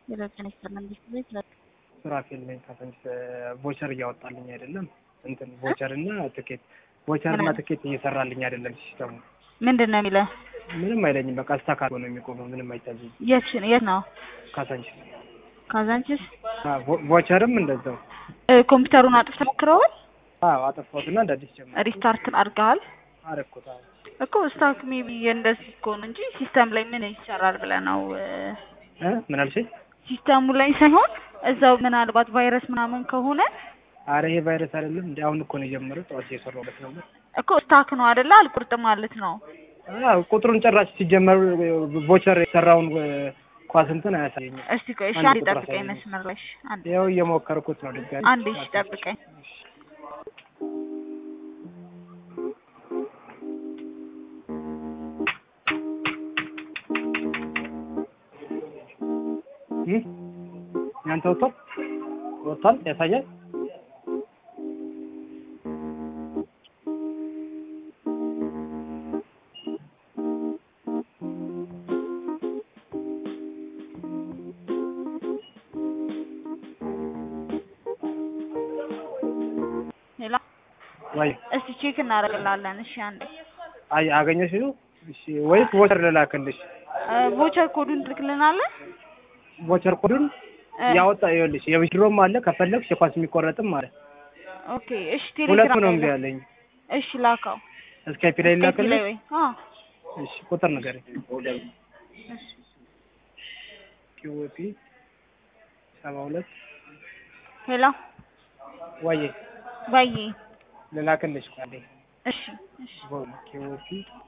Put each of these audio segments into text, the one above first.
የረጅን ይስጥልን መንግስት ቤት ለ ሱራፌል ነኝ ከፈንጅ ቮቸር እያወጣልኝ አይደለም እንትን ቮቸር እና ትኬት ቮቸር እና ትኬት እየሰራልኝ አይደለም ሲስተሙ ምንድን ነው የሚለው? ምንም አይለኝም በቃ ስታካ ነው የሚቆመው ምንም አይታዘኝም የት የት ነው? ካሳንች ካዛንቺስ ቮቸርም እንደዛው እ ኮምፒውተሩን አጥፍተህ ሞክረዋል? አዎ አጠፋሁትና እንደ አዲስ ጀመር ሪስታርት አድርገሃል? አረኩት አዎ እኮ ስታክ ሜቢ እንደዚህ ከሆነ እንጂ ሲስተም ላይ ምን ይሰራል ብለህ ነው እ እ ምን አልሽኝ ሲስተሙ ላይ ሳይሆን እዛው ምናልባት ቫይረስ ምናምን ከሆነ አረ ይሄ ቫይረስ አይደለም እንዲ አሁን እኮ ነው የጀመረው ጠዋት እየሰራሁበት ነበር እኮ ስታክ ነው አይደለ? አልቁርጥ ማለት ነው። አዎ ቁጥሩን ጭራሽ ሲጀመር ቮቸር የሰራውን ኳስ እንትን አያሳየኝም እስቲ ቆይ እሺ፣ አንድ አንዴ ቁጥር ጠብቀኝ አሳየኝ። መስመር ላይ እሺ፣ አንዴ ያው እየሞከርኩት ነው ድጋሚ አንዴ እሺ፣ ጠብቀኝ። እ ያንተ ወጥቷል ወጥቷል ያሳያል ሌላ ወይ እስቲ ቼክ እናደርግላለን። እሺ፣ አንዴ አይ አገኘሽ ነው እሺ ወይስ ቮቸር ልላክልሽ እ ቮቸር ኮዱን ትልክልናለህ? ቮቸር ኮዱን እ ያወጣ ይኸውልሽ የብድሮም አለ ከፈለግሽ የኳስ የሚቆረጥም አለ ኦኬ፣ እሺ፣ ሁለቱ ቴሌግራም ነው ላይ እምቢ ላክ። ያለኝ እሺ፣ ላከው ስካይፒ ላይ ስካይፕ ላይ ላክልሽ ወይ? አዎ እሺ ቁጥር ንገረኝ ኪዩፒ ሰባ ሁለት ሄሎ ወይ ባዬ ልላክልሽ ቃሌ እሺ፣ እሺ ኪዩፒ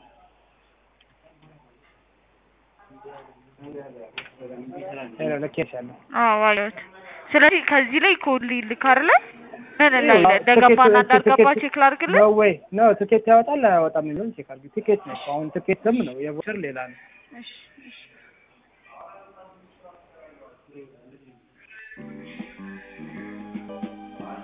ሄሎ ልኬሻለሁ አዎ ዋለሁት። ስለዚህ ከዚህ ላይ ኮድ ሊልክ አይደለ? ምን ላይ ይኸው እንደገባና ትኬት- እንዳልገባ ትኬት- ቼክ ላድርግልህ? ነው ወይ ነው ትኬት ያወጣል አያወጣም የሚለውን ቼክ አድርጊ ትኬት ነው እኮ አሁን ትኬት ስም ነው የቮቸር ሌላ ነው እሺ፣ እሺ